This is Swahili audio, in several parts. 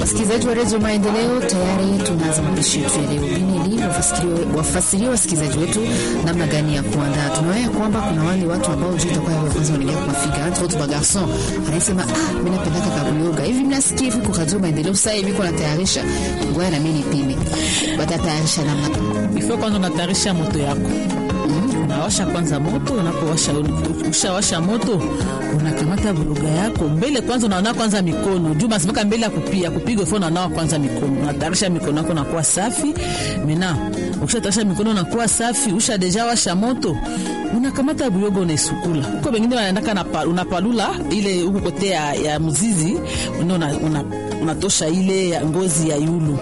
Wasikilizaji wa redio Maendeleo, tayari tunaanza mapishi yetu ya leo. Binili wafasiria wasikilizaji wetu namna gani ya kuandaa. Tunaona kwamba kuna wale watu ambao juu itakuwa ya kwanza wanaingia kuwafika entre autres bagarson, anasema ah, mimi napenda kabuyoga hivi, mnasikia hivi kwa redio Maendeleo sasa hivi kuna tayarisha ngoja na mimi nipime, batatayarisha namna Ifo kwanza unatayarisha moto yako unawasha kwanza moto. Unapowasha ushawasha moto, unakamata buluga yako mbele kwanza, unaona kwanza mikono juu masimaka mbele ya kupia kupiga ifo, unanawa kwanza mikono, unatayarisha mikono yako nakuwa safi. Mena ukishatayarisha mikono nakuwa safi, usha deja washa moto, unakamata buyoga unaisukula huko. Wengine wanaendaka na unapalula ile huko kote ya, ya mzizi una, una, unatosha ile ya ngozi ya yulu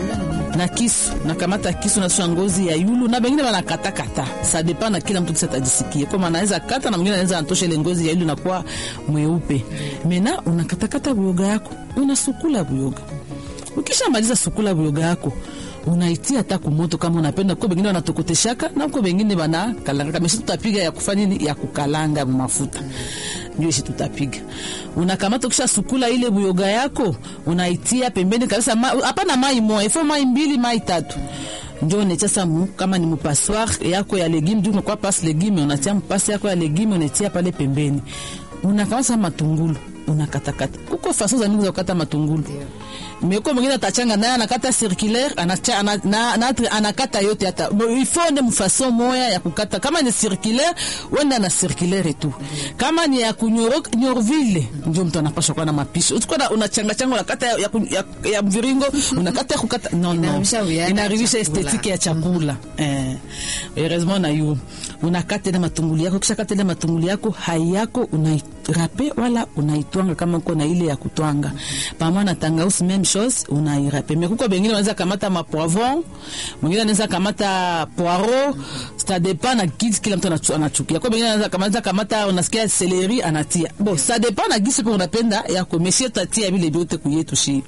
na kisu nakamata kisu nasusha ngozi ya yulu, na bengine banakatakata sa depa na kila mtu kisa tajisikie kama anaweza kata, na mwingine anaweza antosha ile ngozi ya yulu nakuwa mweupe. Mena unakatakata buyoga yako unasukula buyoga. Ukishamaliza sukula buyoga yako unaitia hata kumoto kama unapenda. Kwa bengine wanatokoteshaka na kwa bengine bana kalanga kama tutapiga ya kufanya nini ya kukalanga mafuta ndio ishi tutapiga. Unakamata kisha sukula ile buyoga yako unaitia pembeni kabisa, hapana ma, mai moja ifo mai mbili mai tatu ndio unatia sasa, kama ni mpassoir yako ya legume ndio kwa pas legume, unatia mpasi yako ya legume unatia pale pembeni. Unakamata matungulu unakatakata kuko faso za mingi za kukata matungulu meko mwingine atachanga naye anakata circulaire anacha ana, na, na, anakata yote hata ifo nde mfaso moya ya kukata. Kama ni circulaire wenda na circulaire tu, kama ni ya kunyoro nyorville ndio mtu anapaswa kuwa na mapishi usikona unachanga changa unakata ya, ya, ya, ya mviringo unakata ya kukata no no, inaharibisha estetike ya chakula eh. Heureusement na yu unakata ile matungulu yako, kisha kata ile matungulu yako hai yako unairape wala unaitwanga kama uko na ile ya kutwanga pamoja na tangausi même chose unairape. Mais kuko bengine wanaweza kamata ma poivron, mwingine anaweza kamata poiro, ça dépend na kitu kila mtu anachukia. Kwa bengine anaweza kamata kamata unasikia celery anatia. Bon, ça dépend na gisi kwa unapenda yako. Monsieur tatia vile vyote kuyetu shi.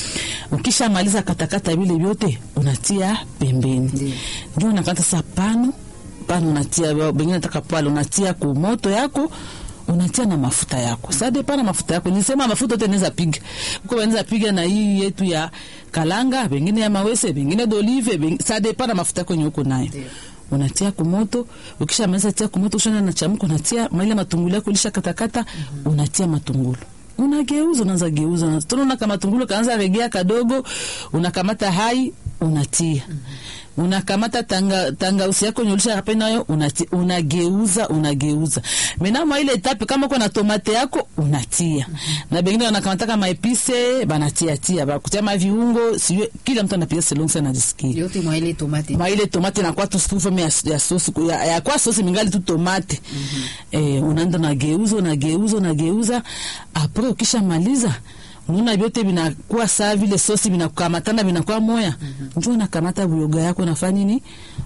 Ukisha maliza katakata vile vyote unatia pembeni. Ndio unakata sapano, pano unatia bengine nataka pale unatia ku moto yako unatia na mafuta yako sade pana mafuta yako nisema mafuta yote naweza piga uko wanaweza piga na hii yetu ya kalanga, bengine ya mawese, bengine d'olive, bengine sade pana mafuta yako nyuko nayo unatia kumoto. Ukisha maliza tia kumoto, ushana na chamko, unatia maile matungulu yako lisha katakata, mm -hmm. unatia matungulu unageuza, unaanza geuza, tunaona kama matungulu kaanza regea kadogo, unakamata hai unatia mm -hmm unakamata tanga tangausi yako nyolisha hapo nayo unageuza unageuza. Menamo ile etape kama uko na tomate yako unatia. Mm -hmm. Na bengine wanakamata kama epise banatia tia ba kutia viungo sio kila mtu anapiga selon sana anajisikia. Yote mwa ile tomate. Mwa ile tomate na kwa tu stufa ya, ya sosi ya, ya kwa sosi mingali tu tomate. Mm -hmm. Eh, unaenda na geuza na geuza na geuza. Apre ukishamaliza unaona vyote vinakuwa saa vile sosi vinakukamatana vinakuwa moya. mm -hmm. Njoo unakamata buyoga yako unafanya nini?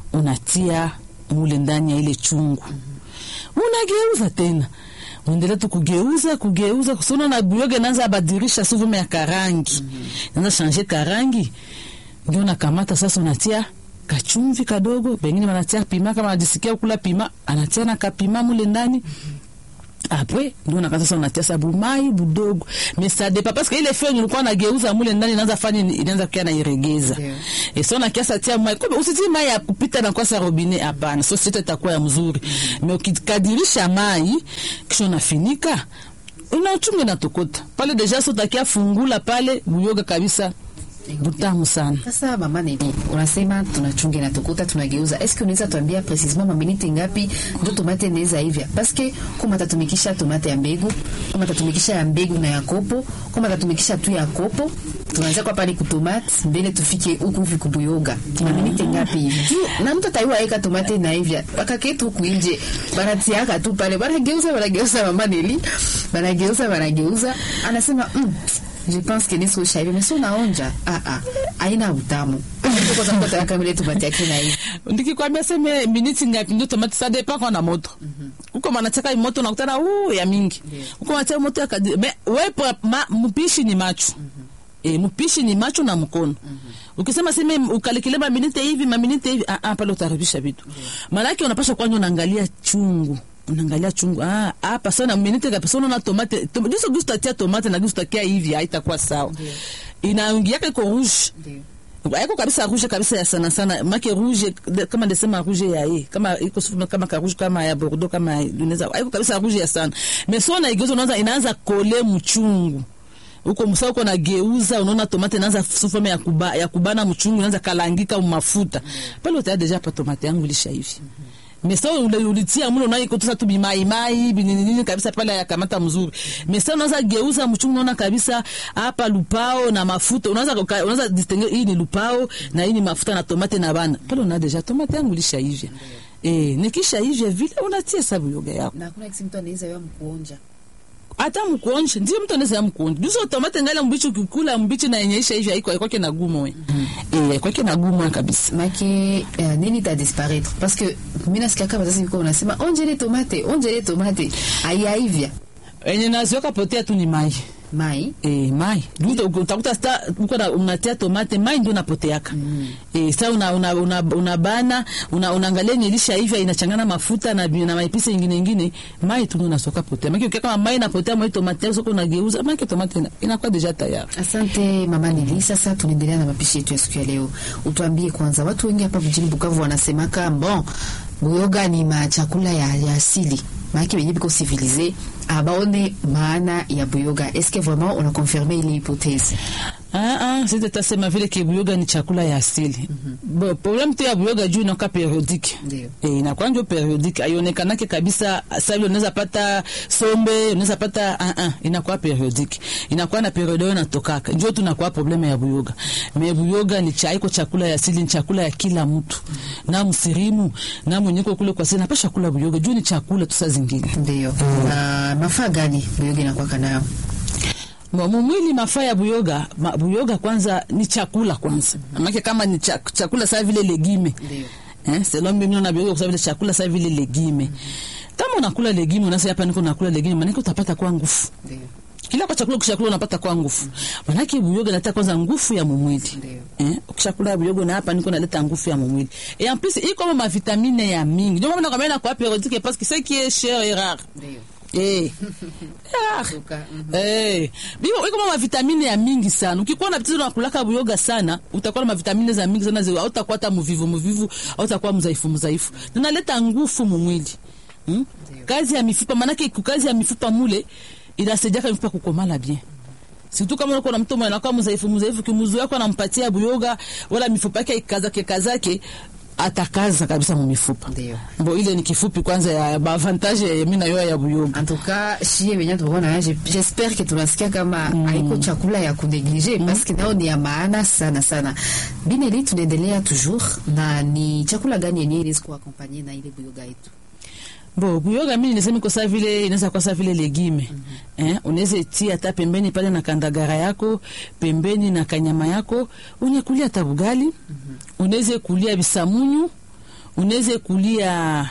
Unatia mule ndani ya ile chungu. mm -hmm. Unageuza tena uendelea tu kugeuza kugeuza, kusona na buyoga naanza abadirisha suvume ya karangi. mm -hmm. Naanza shanje karangi, ndio unakamata sasa unatia kachumvi kadogo, bengine wanatia pima, kama anajisikia kula pima anatia na kapima mule ndani. mm -hmm. Apre ndio unakaa sasa unatia sabu mai budogo. Mais ça dépend parce que ile feu ulikuwa unageuza mule ndani inaanza fanya inaanza kia na iregeza. Yeah. Et so na kiasa tia mai. Kwa usiti mai ya kupita na kwa sa robinet hapana. So sita itakuwa ya mzuri. Mm -hmm. Mais ukikadirisha mai kisha unafinika unachunga na tokota. Pale deja so takia fungula pale buyoga kabisa. Butamu sana. Sasa mama nini? Unasema tunachunga na tukuta tunageuza. Est-ce que unaweza tuambia precisement maminiti ngapi ndio tomate inaweza hivya? Parce que kama tatumikisha tomate ya mbegu, kama tatumikisha ya mbegu na ya kopo, kama tatumikisha tu ya kopo, tunaanza kwa pale kutomate mbele tufike huku hivi kubuyoga. Maminiti ngapi hivi? Na mtu ataiwa eka tomate na hivya. Paka ketu huku nje. Banatiaka tu pale. Banageuza, banageuza mama nili. Banageuza, banageuza. Anasema mm, je pense que niso shaibi mais so naonja ah ah haina utamu kwa sababu tataka mile tomate yake na hivi ndikikwambia seme miniti ngapi ndio tomate ça dépend kwa na moto uko manataka moto nakutana uh ya mingi uko manataka moto ya kadi mais wewe mpishi ni macho E, mpishi ni macho na mkono. mm -hmm. Ukisema seme ukalikile maminite hivi maminite hivi ah, ah, pale utaribisha vitu. Maana yake unapaswa kwanza unaangalia chungu unaangalia chungu ah hapa sana minute kabisa unaona tomate tom, jiso gusto tia tomate na gusto kia hivi haitakuwa sawa inaingiaka iko rouge Ndio. aiko kabisa rouge kabisa ya sana sana make rouge de- kama ndesema rouge ya ye kama iko sufu kama ka rouge kama ya bordeaux kama ya- unaweza aiko kabisa rouge ya sana mais so na igeuza unaanza inaanza kole mchungu uko msa uko nageuza unaona tomate inaanza sufu ya kuba, ya kubana mchungu inaanza kalangika mafuta pale utaa deja pa tomate yangu ilisha hivi mesa ule ulitia mule unaikotosa tu bimaimai bininini kabisa pale yakamata mzuri mesa unaweza geuza mchungu unaona kabisa hapa lupao na mafuta unaweza uka- unaweza distinguer hii ni lupao na hii ni mafuta na tomate na bana pale una deja tomate yangu ilisha hivya eh nikisha hivya vile unatia sabu yoga yako na hakuna kisi mtu anaweza wewe mkuonja hata mkuonje ndio mtu anaweza mkuonje duso tomate ngala mbichi ukikula mbichi na yenyeisha hivyo haiko haiko na gumo we eh haiko na gumo kabisa make uh, nini ta disparaître parce que mimi nasikia kama sasa niko unasema onjele tomate onjele tomate aiaivya enye naziweka potea tu ni mai mai Eh, mai Duta, utakuta sta uko na unatia tomate mai ndio unapoteaka mm. eh, sa una una una, una bana una unaangalia nilisha hivyo inachangana mafuta na na maipisi ingine ingine mai tu ndio unasoka potea maki ukiweka kama mai inapotea mai tomate soko unageuza maki tomate ina- inakuwa deja tayari Asante mama Nili. Sasa tunaendelea na mapishi yetu ya siku ya leo. Utuambie kwanza, watu wengi hapa mjini Bukavu wanasemaka bon, buyoga ni machakula ya, ya asili maake wenye biko civilize abaone maana ya buyoga. Est-ce que vraiment on a confirmé ile hypothèse? Ah, ah, sisi tutasema vile ke buyoga ni chakula ya asili. Bo, problem tu ya buyoga juu inakuwa periodique. Ndio. Eh, inakuwa ndio periodique. Haionekanake kabisa sasa vile unaweza pata sombe, unaweza pata ah ah, inakuwa periodique. Inakuwa na periode yao inatokaka. Ndio tunakuwa probleme ya buyoga. Me buyoga ni cha iko chakula ya asili, ni chakula ya kila mtu. Na msirimu, na mwenyeko kule kwa sina napasha kula buyoga. Juu ni chakula tu saa zingine. Ndio. Na mafaa gani buyoga inakuwa nayo? Mo- mumwili mafaa ya buyoga ma, buyoga kwanza ni chakula kwanza maana kama ni chak, chakula saa vile legime Ndio. eh selon mimi naona buyoga kwa vile chakula saa vile legime kama unakula legime unasema hapa niko nakula legime maana utapata kwa nguvu Ndio. kila kwa chakula ukishakula unapata kwa nguvu maana buyoga inaleta kwanza nguvu ya mumwili Ndio. eh ukishakula buyoga na hapa niko naleta nguvu ya mumwili et en plus iko ma vitamine ya mingi ndio maana nakwambia na kwa periodique parce que ce qui est cher est rare Ndio. eh rare Tuka, mhm. Eh, biko iko ma vitamine ya mingi sana. Ukikuwa na tatizo la kulaka buyoga sana, utakuwa na vitamine za mingi sana zile hautakuwa hata mvivu mvivu, hautakuwa mzaifu mzaifu. Zinaleta nguvu mu mwili. Hmm? Kazi ya mifupa manake kazi ya mifupa mule inasaidia kwa mifupa kukomala bien. Situ kama uko na mtu mwenye anakuwa mzaifu mzaifu, kimuzu yako anampatia buyoga wala mifupa yake ikazake kazake atakaza kabisa mu mifupa. Ndio. Mbo ile ni kifupi kwanza ya avantage ya mimi na yo ya buyoga. En tout cas, shie wenye tunaona je- j'espère que tunasikia kama haiko chakula ya kuneglige parce que nao ni ya maana sana sana. Bineli, tunaendelea toujours na ni chakula gani yenyewe inaweza kuakompanye na ile buyoga yetu? Bo, buyoga mimi niseme kwa saa vile inaweza kwa saa vile legime. Eh, unaweza tia hata pembeni pale na kandagara yako, pembeni na kanyama yako, unakulia hata bugali. Unaweza kulia bisamunyu, unaweza kulia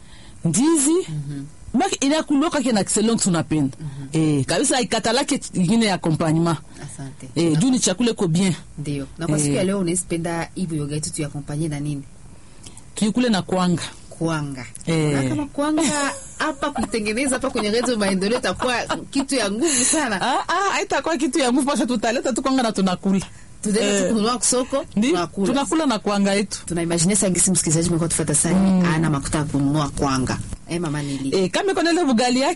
ndizi. Baki inakuloka kina excellent tunapenda. Eh, kabisa ikatalake ingine ya accompagnement. Asante. Eh, juu ni chakula ko bien. Ndio. Na kwa Eh. siku ya leo unaweza penda hii buyoga yetu tuyakompanye na nini? Tuikule na kwanga. Kwanga. Eh. Na kama kwanga hapa kuitengeneza hapa kwenye redio maendeleo itakuwa kitu ya nguvu sana. Ah ah, haitakuwa kitu ya nguvu, pasha tutaleta tu kwanga na tunakula. Tunaenda Eh. tu kununua kusoko, Ndio, tunakula. tunakula na kwanga yetu. tunaimagine sangisi msikilizaji mekuwa tufata sana ana makuta ya kununua kwanga eh, mama nili Eh, kama iko na ile bugali yake